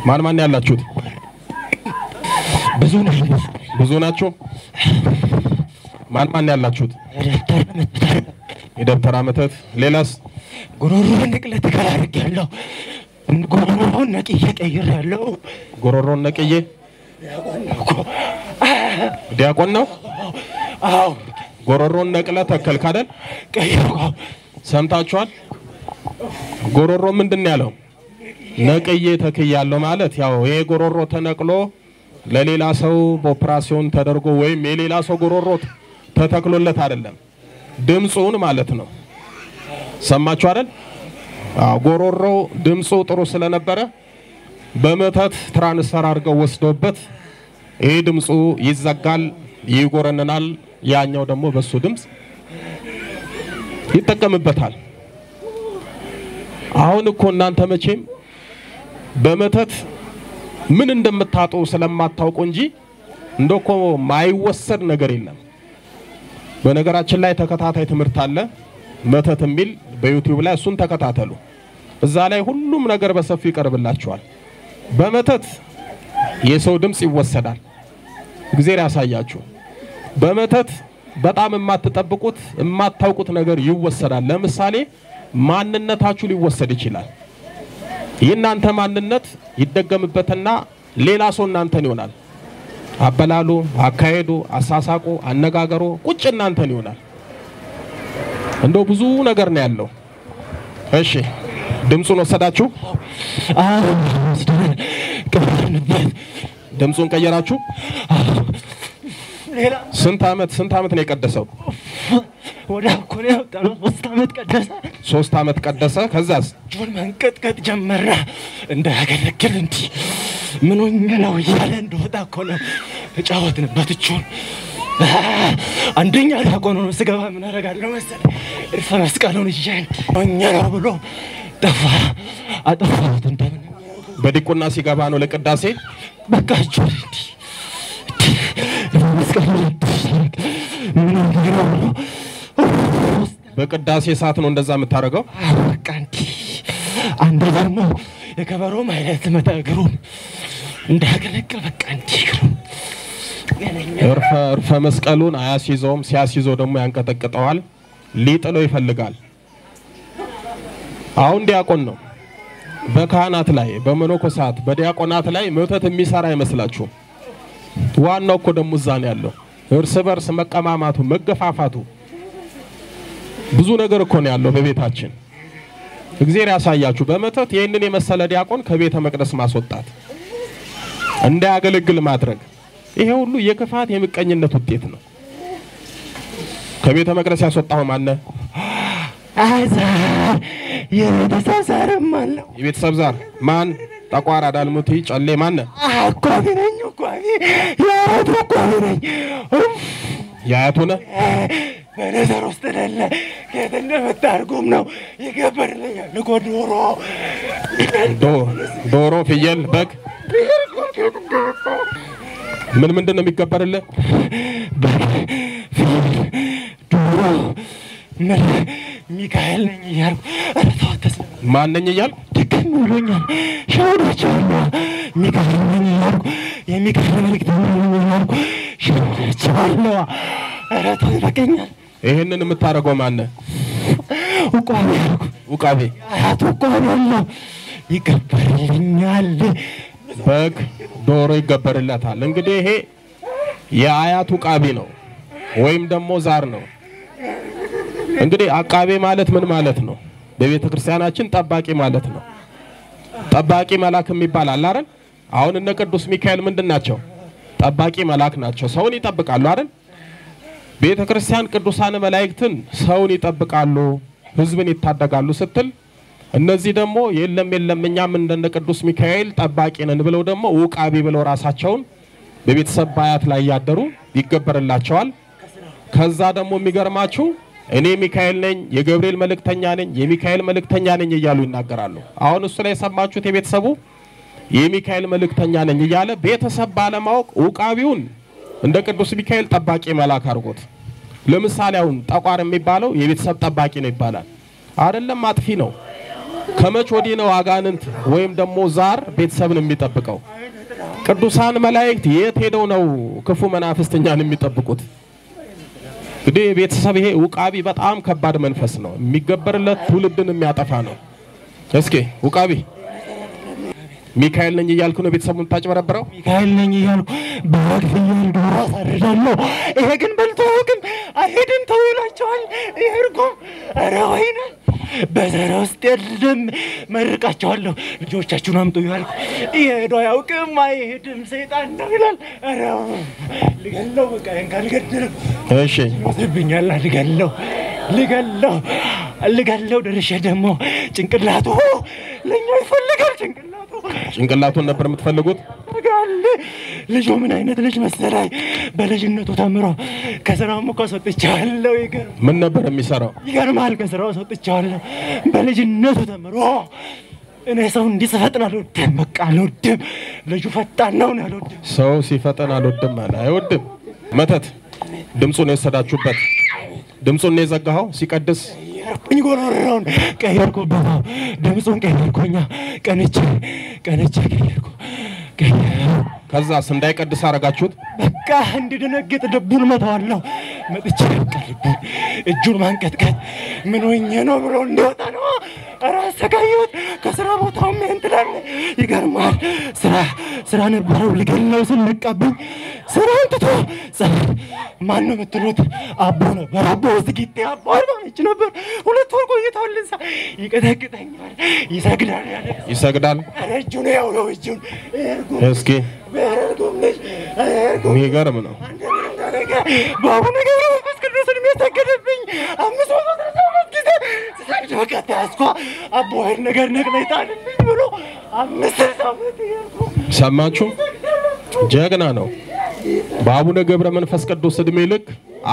ማን ማን ያላችሁት? ብዙ ነው። ብዙ ናችሁ። ማን ማን ያላችሁት? ደብተር መትታል የደብተራ መተት። ሌላስ? ጉሮሮ ንቅለት ከላርግ ያለው ጉሮሮውን ነቅዬ ቀይር ያለው ጎሮሮን ነቅዬ ዲያቆን ነው። አዎ ጎሮሮን ነቅለ ተከልክ አይደል? ቀይር ሰምታችኋል። ጎሮሮ ምንድን ነው ያለው? ነቅዬ ተክያለሁ ማለት ያው ይሄ ጎሮሮ ተነቅሎ ለሌላ ሰው በኦፕራሲዮን ተደርጎ ወይም የሌላ ሰው ጎሮሮ ተተክሎለት አይደለም፣ ድምፁን ማለት ነው። ሰማችሁ አይደል? አዎ ጎሮሮ ድምፁ ጥሩ ስለነበረ በመተት ትራንስፈር አድርገው ወስዶበት ይሄ ድምፁ ይዘጋል፣ ይጎረንናል። ያኛው ደግሞ በሱ ድምፅ ይጠቀምበታል። አሁን እኮ እናንተ መቼም በመተት ምን እንደምታጡ ስለማታውቁ እንጂ እንደ እኮ ማይወሰድ ነገር የለም። በነገራችን ላይ ተከታታይ ትምህርት አለ መተት የሚል በዩቲዩብ ላይ እሱን ተከታተሉ። እዛ ላይ ሁሉም ነገር በሰፊው ይቀርብላችኋል። በመተት የሰው ድምፅ ይወሰዳል። እግዜር ያሳያችሁ። በመተት በጣም የማትጠብቁት የማታውቁት ነገር ይወሰዳል። ለምሳሌ ማንነታችሁ ሊወሰድ ይችላል። የእናንተ ማንነት ይደገምበትና ሌላ ሰው እናንተን ይሆናል። አበላሉ፣ አካሄዱ፣ አሳሳቁ፣ አነጋገሩ ቁጭ እናንተን ይሆናል። እንደው ብዙ ነገር ነው ያለው። እሺ ድምፁን ወሰዳችሁ፣ ቀበርንበት ድምፁን ቀየራችሁ። ሌላ ስንት አመት ስንት አመት ነው የቀደሰው? ወደ እኮ ነው ያወጣነው። ሶስት ዓመት ቀደሰ። ሶስት አመት ቀደሰ። ከዛስ እጁን መንቀጥቀጥ ጀመረ። እንዳያገለግል እንዲህ ምን ሆኜ ነው እያለ እንደወጣ እኮ ነው ተጫወትንበት። እጁን አንደኛ ዲያቆን ሆኖ ስገባ ምን አደርጋለሁ መሰለህ እርፈ መስቀሉን ይዤ እንዲህ ሆኜ ነው ብሎ ጠፋ። አጠፋሁት እንደምን በዲቁና ሲገባ ነው ለቅዳሴ። በቃ እጁን እንዲህ እንዲህ እርፈ መስቀሉን እንዲህ ሲያደርግ ምን ሆኜ ነው ብሎ በቅዳሴ ሰዓት ነው እንደዛ የምታደርገው። በቃ እንዲህ አንድ ደግሞ የከበሮም አይነት መታ እግሩን እንዳያገለግል በቃ እንዲህ እግሩን እርፈ እርፈ መስቀሉን አያስይዘውም። ሲያስይዘው ደግሞ ያንቀጠቅጠዋል፣ ሊጥለው ይፈልጋል። አሁን ዲያቆን ነው። በካህናት ላይ በመነኮሳት በዲያቆናት ላይ መተት የሚሰራ አይመስላችሁም? ዋናው እኮ ደግሞ እዛ ነው ያለው። እርስ በርስ መቀማማቱ፣ መገፋፋቱ ብዙ ነገር እኮ ነው ያለው በቤታችን። እግዚአብሔር ያሳያችሁ። በመተት ይህንን የመሰለ ዲያቆን ከቤተ መቅደስ ማስወጣት፣ እንዳያገለግል ማድረግ፣ ይሄ ሁሉ የክፋት የምቀኝነት ውጤት ነው። ከቤተ መቅደስ ያስወጣው ማነ? አዛር የቤተሰብ ዛርም አለው የቤተሰብ ዛር ማን? ጠቋር፣ አዳልሙቲ፣ ጨሌ ማነ? አቋቢ ነኝ አቋቢ የአያቱ አቋቢ ነኝ የአያቱ ነህ? በነዘር ውስጥ ደለ ከየት እንደመጣ አድርጎም ነው ይገበርልኛል እኮ ዶሮ ዶ- ዶሮ፣ ፍየል፣ በግ ምን ምንድን ነው የሚገበርልህ? በግ ፍየል ዶሮ ምን ሚካኤል ነኝ እያልኩ ኧረ ተው አትስማ ማን ነኝ እያልክ ድክም ብሎኛል ሸውዳቸዋለሁ ሚካኤል ነኝ እያልኩ የሚካኤል መልእክተኛ ነኝ እያልኩ ሸውዳቸዋለሁ ኧረ ተው ይበቃኛል ይህንን የምታደርገው ማነ? ውቋቢ ያልኩ ውቃቤ፣ አያቱ ውቋቢ ያለው ይገበርልኛል በግ፣ ዶሮ ይገበርለታል። እንግዲህ ይሄ የአያት ውቃቢ ነው ወይም ደግሞ ዛር ነው። እንግዲህ አቃቤ ማለት ምን ማለት ነው? በቤተ ክርስቲያናችን ጠባቂ ማለት ነው። ጠባቂ መልአክ የሚባል አለ አይደል? አሁን እነ ቅዱስ ሚካኤል ምንድን ናቸው? ጠባቂ መልአክ ናቸው። ሰውን ይጠብቃሉ አይደል? ቤተ ክርስቲያን ቅዱሳን መላእክትን ሰውን ይጠብቃሉ፣ ሕዝብን ይታደጋሉ ስትል እነዚህ ደግሞ የለም የለም እኛም እንደነ ቅዱስ ሚካኤል ጠባቂ ነን ብለው ደግሞ ውቃቢ ብለው ራሳቸውን በቤተሰብ ባያት ላይ ያደሩ ይገበርላቸዋል። ከዛ ደግሞ የሚገርማችሁ እኔ ሚካኤል ነኝ፣ የገብርኤል መልእክተኛ ነኝ፣ የሚካኤል መልእክተኛ ነኝ እያሉ ይናገራሉ። አሁን እሱ ላይ የሰማችሁት የቤተሰቡ የሚካኤል መልእክተኛ ነኝ እያለ ቤተሰብ ባለማወቅ ውቃቢውን እንደ ቅዱስ ሚካኤል ጠባቂ መልአክ አድርጎት። ለምሳሌ አሁን ጠቋር የሚባለው የቤተሰብ ጠባቂ ነው ይባላል። አይደለም፣ አጥፊ ነው። ከመች ወዲህ ነው አጋንንት ወይም ደግሞ ዛር ቤተሰብን የሚጠብቀው? ቅዱሳን መላእክት የት ሄደው ነው ክፉ መናፍስት እኛን የሚጠብቁት? እንግዲህ ቤተሰብ ይሄ ውቃቢ በጣም ከባድ መንፈስ ነው። የሚገበርለት ትውልድን የሚያጠፋ ነው። እስኪ ውቃቢ ሚካኤል ነኝ እያልኩ ነው ቤተሰቡን የምታጭበረብረው? ሚካኤል ነኝ እያልኩ በግ ፍየል ዶሮ አሳርዳለሁ። ይሄ ግን በልቶ ግን አይሄድም ተው ይላቸዋል። ይሄ እርጉም ኧረ ወይኔ በዘረ ውስጥ የለም መርቃቸዋለሁ። ልጆቻችሁን አምጡ ያልኩ ይሄ ሄዶ አያውቅም አይሄድም ሰይጣን ነው ይላል። ኧረ ልገለው በቃ ይሄን ካልገደለው እሺ ይወስድብኛል። ልገለው ልገለው ልገለው ደርሼ ደግሞ ጭንቅላቱ ለእኛ ይፈልጋል ጭንቅላቱ ጭንቅላቱን ነበር የምትፈልጉት? ጋል ልጁ ምን አይነት ልጅ መሰላኝ? በልጅነቱ ተምሮ ከስራውም እኮ አስወጥቼዋለሁ። ይገርም ምን ነበር የሚሰራው? ይገርማል። ከስራው አስወጥቼዋለሁ በልጅነቱ ተምሮ። እኔ ሰው እንዲህ ስፈጥን አልወድም፣ በቃ አልወድም። ልጁ ፈጣን ነው እኔ አልወድም። ሰው ሲፈጠን አልወድም አለ። አይወድም። መተት ድምፁን የወሰዳችሁበት ድምፁን ነው የዘጋኸው ሲቀድስ ቀየርኩኝ፣ ጎሮሮውን ቀየርኩበት፣ ድምፁን ቀየርኩኛ። ቀንቼ ቀንቼ ቀየርኩ ቀየርኩ ከዛስ እንዳይቀድስ አረጋችሁት። በቃ እንዲደነግጥ ልቡን መተዋለሁ። መጥቼ በቃ ልቡን እጁን ማንቀጥቀጥ ምን ሆኜ ነው ብሎ እንዲወጣ ነው። ኧረ አሰቃየሁት። ከስራ ቦታውም ይሄን ትላለህ። ይገርማል። ስራ ስራ ነበረው ልገለው ስል ነቃብኝ። ስራውን ትቶ ጸበል ማን ነው የምትሉት? አቦ ነበር። አቦ ዝጊቴ አቦ አርባ ምንጭ ነበር። ሁለት ወር ቆይተዋል እዛ። ይቀጠቅጠኛል፣ ይሰግዳል ያለ ይሰግዳል። ኧረ እጁን ያው ነው እጁን እርጉም እስኪ በእርጉም ልጅ እርጉም የሚገርም ነው። በአቡነ ገብረ መንፈስ ቅዱስ እድሜ ሰገደብኝ። አምስት መቶ ስልሳ ሁለት ጊዜ ስሰግድ በቃ ተያዝኳ። አቦ ኃይል ነገር ነቅለህ ጣልልኝ ብሎ አምስት ስልሳ ሁለት እያልኩ ሰማችሁ? ጀግና ነው። በአቡነ ገብረ መንፈስ ቅዱስ እድሜ ልክ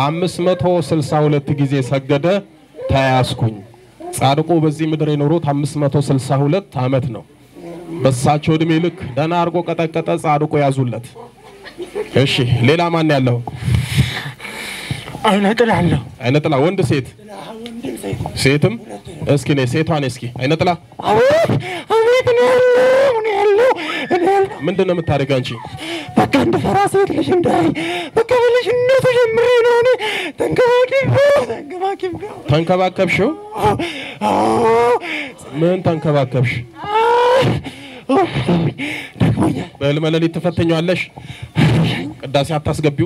562 ጊዜ ሰገደ፣ ተያዝኩኝ። ጻድቁ በዚህ ምድር የኖሩት 562 ዓመት ነው። በሳቸው እድሜ ልክ ደህና አድርጎ ቀጠቀጠ፣ ጻድቁ ያዙለት። እሺ ሌላ ማን ያለው? አይነ ጥላለሁ አይነ ጥላ ወንድ ሴት ወንድም ሴት ሴትም እስኪ ነይ ሴቷን እስኪ አይነ ጥላ አቤት አቤት እኔ ያለው እኔ ያለው እኔ ያለው ምንድን ነው የምታደርጊው አንቺ? በቃ እንደ ፈራ ሴት ልጅ እንዳይ በቃ በልጅነቱ ጀምሬ ነው እኔ ተንከባክቤው ተንከባክቤው ተንከባከብሽው? ምን ተንከባከብሽ? ደክሞኛል። በህልመ ሌሊት ትፈተኛለሽ? ቅዳሴ አታስገቢው?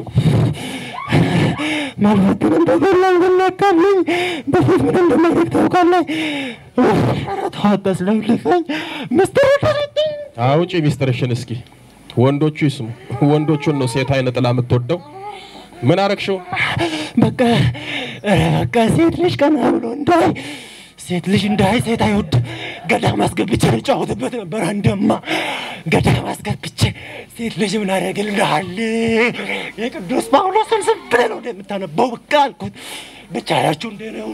ማልበትን እንደገላል ብለካልኝ በፊት ምን እንደማድረግ ታውቃለህ? ኧረ ተው አታስለፍልፈኝ። ምስጢር ተሰጠኝ። አውጪ ሚስጥርሽን እስኪ ወንዶቹ ይስሙ። ወንዶቹን ነው ሴት አይነ ጥላ የምትወደው። ምን አረግሽው? በቃ ኧረ በቃ ሴት ልጅ ቀና ብሎ እንዳይ ሴት ልጅ እንዳይ ሴት አይወድ ገዳም አስገብቼ ልጫወትበት ነበር። አንደማ ገዳም አስገብቼ ሴት ልጅ ምን አደርግልሃል? የቅዱስ ጳውሎስን ዝም ብለህ ነው እንደምታነበው በቃ አልኩት። ብቻ ያችሁ እንደ ነው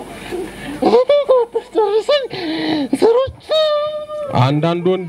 ጨርሰኝ ስሮች አንዳንድ ወንድ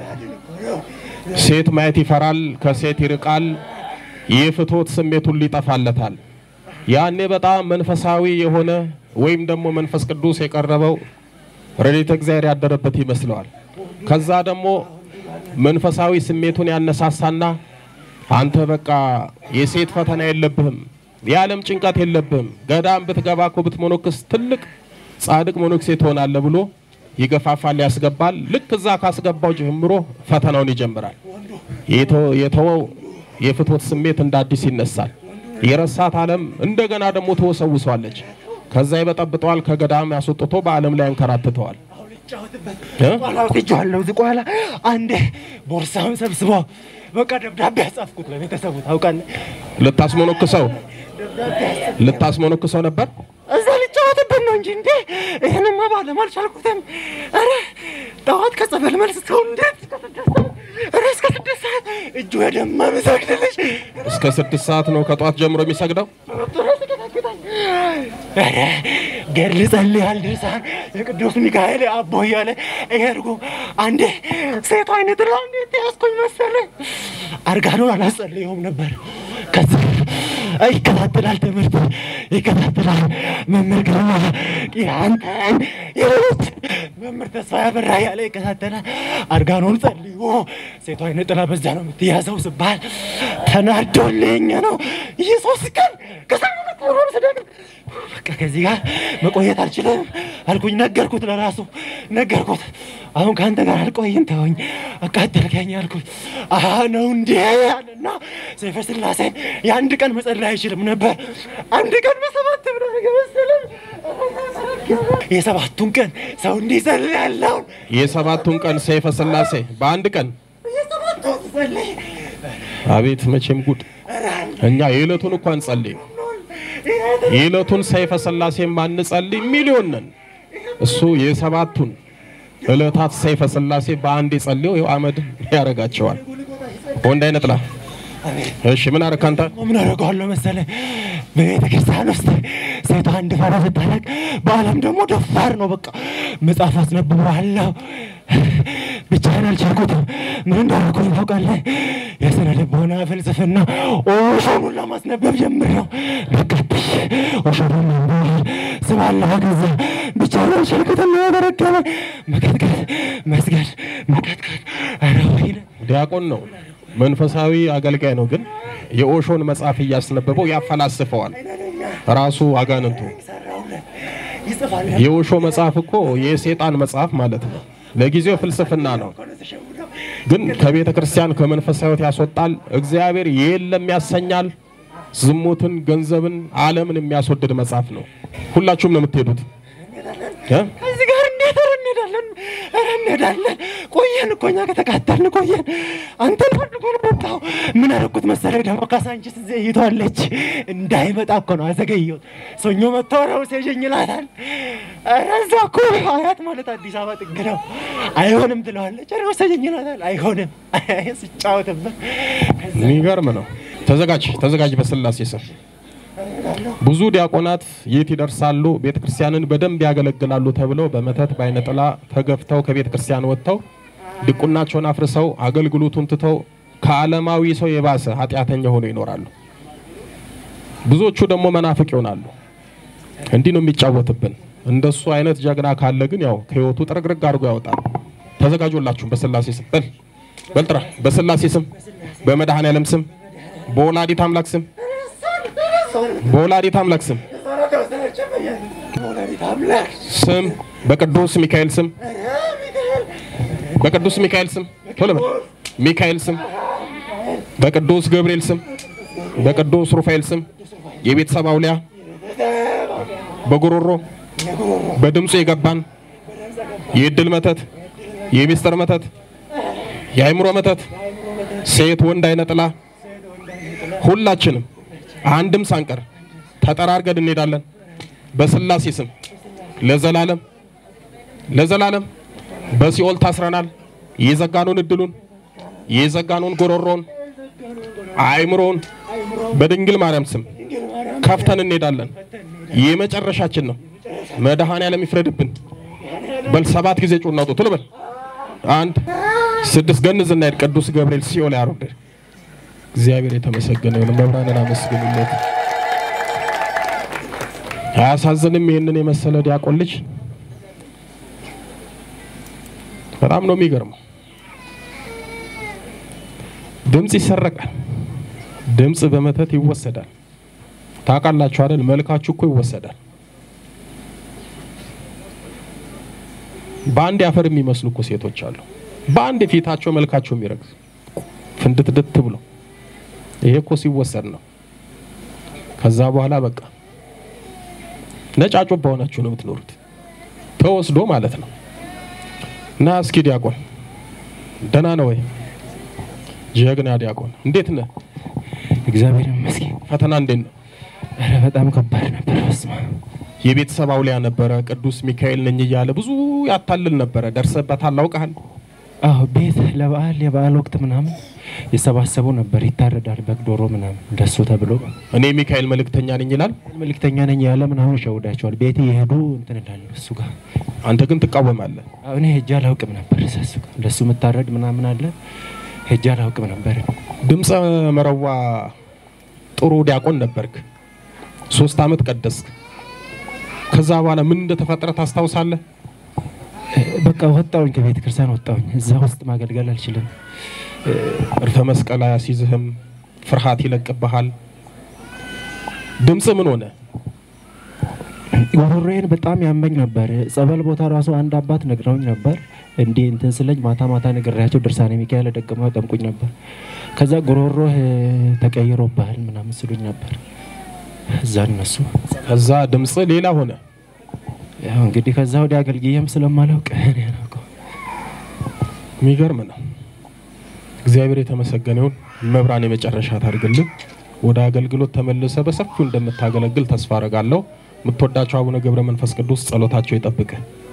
ሴት ማየት ይፈራል፣ ከሴት ይርቃል፣ የፍትወት ስሜት ሁሉ ይጠፋለታል። ያኔ በጣም መንፈሳዊ የሆነ ወይም ደግሞ መንፈስ ቅዱስ የቀረበው ረድኤተ እግዚአብሔር ያደረበት ይመስለዋል። ከዛ ደግሞ መንፈሳዊ ስሜቱን ያነሳሳና አንተ በቃ የሴት ፈተና የለብህም፣ የዓለም ጭንቀት የለብህም፣ ገዳም ብትገባ እኮ ብትሞኖክስ ትልቅ ጻድቅ ሞኖክሴ ትሆናለህ ብሎ ይገፋፋል፣ ያስገባል። ልክ እዛ ካስገባው ጀምሮ ፈተናውን ይጀምራል። የተ- የተወው የፍትወት ስሜት እንደ አዲስ ይነሳል። የረሳት ዓለም እንደገና ደግሞ ትወሰውሷለች። ከዛ ይበጠብጠዋል፣ ከገዳም ያስወጥቶ በዓለም ላይ ያንከራትተዋል። እ? ኋላ ወስጄዋለሁ። እዚህ ኋላ አንዴ ቦርሳውን ሰብስቦ በቃ ደብዳቤ ያጻፍኩት ለቤተሰቡ ታውቃለህ። ልታስሞኖክሰው ደብዳቤ ያጻፍኩት ልታስሞኖክሰው ነበር። እዛ ልጫወትበት ነው እንጂ እንዴ ይህንማ ባለም አልቻልኩትም። ኧረ ጠዋት ከጸበል መልስ ሰው እንዴት እስከ ስድስት ሰዓት ኧረ እስከ ስድስት ሰዓት እጁ የደማ ምሰግድልሽ እስከ ስድስት ሰዓት ነው ከጧት ጀምሮ የሚሰግደው። ኧረ ገድል ጸልያል ድርሳን የቅዱስ ሚካኤል አቦ እያለ እየርጉ አንዴ ሴቷ አይነት ላ እንዴት ያስኮኝ መሰለ አርጋኖን አላጸልየውም ነበር። ከዚህ ይከታተላል፣ ትምህርት ይከታተላል። መምህር ግርማ አንተን የሌሎች መምህር ተስፋ ያበራ ያለ ይከታተላል። አርጋኖን ጸልዮ ሴቷ አይነ ጥላ በዛ ነው የምትያዘው ስባል ተናዶልኝ ነው ይህ ሶስት ቀን ከሳምንት ሆኖ ስደግ በቃ ከዚህ ጋር መቆየት አልችልም አልኩኝ። ነገርኩት፣ ለራሱ ነገርኩት። አሁን ከአንተ ጋር አልቆይም ተወኝ፣ አቃጠልከኝ አልኩት። አሀ ነው እንዴ ያለና ሰይፈ ስላሴን የአንድ ቀን መጸለይ አይችልም ነበር። አንድ ቀን በሰባት ብሎ መሰለም የሰባቱን ቀን ሰው እንዲጸልይ ያለውን የሰባቱን ቀን ሰይፈ ስላሴ በአንድ ቀን የሰባቱን ጸልይ አቤት መቼም ጉድ! እኛ የዕለቱን እኮ አንጸልይ፣ የዕለቱን ሰይፈ ስላሴ ማንጸልይ ሚሊዮን ነን። እሱ የሰባቱን ዕለታት ሰይፈ ስላሴ በአንድ የጸልየው ይኸው አመድ ያደርጋቸዋል። ወንድ አይነጥላ እሺ፣ ምን አደረክ አንተ? ምን አደርገዋለሁ መሰለህ? በቤተ ክርስቲያን ውስጥ ሴቷ አንድ ፈራ ስታለቅ፣ በዓለም ደግሞ ደፋር ነው። በቃ መጽሐፍ አስነብበዋለሁ። ብቻዬን አልቻልኩትም። ምን እንዳደረኩኝ ታውቃለህ? የስነ ልቦና ፍልስፍና ኦሾኑን ለማስነበብ ጀምሬው በቃ ብሽ ኦሾኑን መንበል ስባለሁ። ከዛ ብቻዬን አልቻልኩትም። ያደረገበ መቀጥቀጥ፣ መስገድ፣ መቀጥቀጥ። ኧረ ወይኔ ዲያቆን ነው፣ መንፈሳዊ አገልጋይ ነው። ግን የኦሾን መጽሐፍ እያስነበበው ያፈላስፈዋል ራሱ አጋንንቱ። ሰራውለት ይጽፋል የኦሾ መጽሐፍ እኮ የሴጣን መጽሐፍ ማለት ነው። ለጊዜው ፍልስፍና ነው፣ ግን ከቤተ ክርስቲያን ከመንፈሳዊ ሕይወት ያስወጣል። እግዚአብሔር የለም ያሰኛል። ዝሙትን፣ ገንዘብን፣ ዓለምን የሚያስወድድ መጽሐፍ ነው። ሁላችሁም ነው የምትሄዱት እ? እዚህ ጋር እንዴት ኧረ እንሄዳለን፣ ኧረ እንሄዳለን። ቆየን እኮ እኛ ከተቃጠልን ቆየን። አንተን ፈልጎ ነው መጣሁ። ምን አደረኩት መሰለህ? ደግሞ ካሳንቺስ ዘይቷለች እንዳይመጣ እኮ ነው አዘገየሁት። ሰኞ መጥቶ ነው ሴዠኝ ይላታል። ኧረ እዛ እኮ አያት ማለት አዲስ አበባ ጥግ ነው። አይሆንም ትለዋለች። ኧረ ወሰደኝ ይላታል። አይሆንም ስጫወትበት የሚገርም ነው። ተዘጋጅ ተዘጋጅ፣ በስላሴ ስም ብዙ ዲያቆናት የት ይደርሳሉ፣ ቤተ ክርስቲያንን በደንብ ያገለግላሉ ተብለው በመተት በአይነ ጥላ ተገፍተው ከቤተ ክርስቲያን ወጥተው ድቁናቸውን አፍርሰው አገልግሎቱን ትተው ከዓለማዊ ሰው የባሰ ኃጢአተኛ ሆነው ይኖራሉ። ብዙዎቹ ደግሞ መናፍቅ ይሆናሉ። እንዲህ ነው የሚጫወትብን። እንደሱ አይነት ጀግና ካለ ግን ያው ከህይወቱ ጥርግርግ አድርጎ ያወጣል። ተዘጋጁላችሁም በስላሴ ስም በል በልጥራ በስላሴ ስም በመድኃኔዓለም ስም በወላዲት አምላክ ስም በወላዲት አምላክ ስም ወላዲተ አምላክ ስም በቅዱስ ሚካኤል ስም በቅዱስ ሚካኤል ስም ቶሎ በል ሚካኤል ስም በቅዱስ ገብርኤል ስም በቅዱስ ሩፋኤል ስም የቤተሰብ አውሊያ በጉሮሮ በድምፁ የገባን የእድል መተት የሚስጥር መተት የአእምሮ መተት ሴት ወንድ አይነ ጥላ ሁላችንም አንድም ሳንቀር ተጠራርገን እንሄዳለን። በስላሴ ስም ለዘላለም ለዘላለም በሲኦል ታስረናል። የዘጋኑን እድሉን የዘጋኑን ጎሮሮን አእምሮውን በድንግል ማርያም ስም ከፍተን እንሄዳለን። የመጨረሻችን ነው። መድኃኔዓለም ይፍረድብን። በል ሰባት ጊዜ ጩኸት እናውጡ። ቶሎ በል አንድ ስድስት ገንዝ እናሄድ። ቅዱስ ገብርኤል ሲኦል ያወርድ። እግዚአብሔር የተመሰገነ ይሁን። መብራንን አመስግኑለት። አያሳዝንም? ይህንን የመሰለ ዲያቆን ልጅ በጣም ነው የሚገርመው። ድምፅ ይሰረቃል። ድምፅ በመተት ይወሰዳል። ታውቃላችሁ አይደል? መልካችሁ እኮ ይወሰዳል። በአንድ ያፈር የሚመስሉ እኮ ሴቶች አሉ። በአንድ ፊታቸው መልካቸው የሚረግዝ ፍንድትድት ብሎ ይሄ እኮ ሲወሰድ ነው። ከዛ በኋላ በቃ ነጫጮ በሆናችሁ ነው የምትኖሩት፣ ተወስዶ ማለት ነው። እና እስኪ ዲያቆን ደህና ነው ወይ? ጀግና ዲያቆን እንዴት ነህ? እግዚአብሔር ይመስገን። ፈተና እንዴት ነው? ኧረ በጣም ከባድ ነበር። በስመ አብ የቤተሰብ አውሊያ ነበረ፣ ቅዱስ ሚካኤል ነኝ እያለ ብዙ ያታልል ነበረ። ደርሰበታል፣ አውቀሃል? አዎ ቤት ለበዓል የበዓል ወቅት ምናምን የሰባሰቡ ነበር። ይታረዳል በግ ዶሮ ምናምን እንደሱ ተብሎ እኔ ሚካኤል መልእክተኛ ነኝ ይላል። መልእክተኛ ነኝ ያለ ምናምን ይሸውዳቸዋል። ቤቴ የሄዱ እንትን እላለሁ እሱ ጋር አንተ ግን ትቃወማለህ። አዎ፣ እኔ ሄጄ አላውቅም ነበር እዛ እሱ ጋር እንደሱ የምታረድ ምናምን አለ ሄጄ አላውቅም ነበር። ድምፀ መረዋ ጥሩ ዲያቆን ነበርክ። ሶስት አመት ቀደስክ። ከዛ በኋላ ምን እንደተፈጠረ ታስታውሳለህ? በቃ ወጣሁኝ፣ ከቤተ ክርስቲያን ወጣሁኝ። እዛ ውስጥ ማገልገል አልችልም። እርፈ መስቀል አያስይዝህም፣ ፍርሃት ይለቅብሃል። ድምፅ ምን ሆነ? ጉሮሮዬን በጣም ያመኝ ነበር። ጸበል ቦታ ራሱ አንድ አባት ነግረውኝ ነበር። እንዲህ እንትን ስለኝ ማታ ማታ ነግሬያቸው ድርሳኔ ሚካኤል ደግመው ያጠምቁኝ ነበር። ከዛ ጉሮሮህ ተቀይሮብሃል ምናምን ስሉኝ ነበር። እዛ እነሱ ከዛ ድምፅ ሌላ ሆነ። ያው እንግዲህ ከዛ ወዲያ አገልግዬም ስለማላውቅ እኔ አላውቀው። የሚገርም ነው። እግዚአብሔር የተመሰገነ ይሁን። መብራን የመጨረሻ ታድርግልን። ወደ አገልግሎት ተመልሰ በሰፊው እንደምታገለግል ተስፋ አረጋለሁ። የምትወዳቸው አቡነ ገብረ መንፈስ ቅዱስ ጸሎታቸው ይጠብቅህ።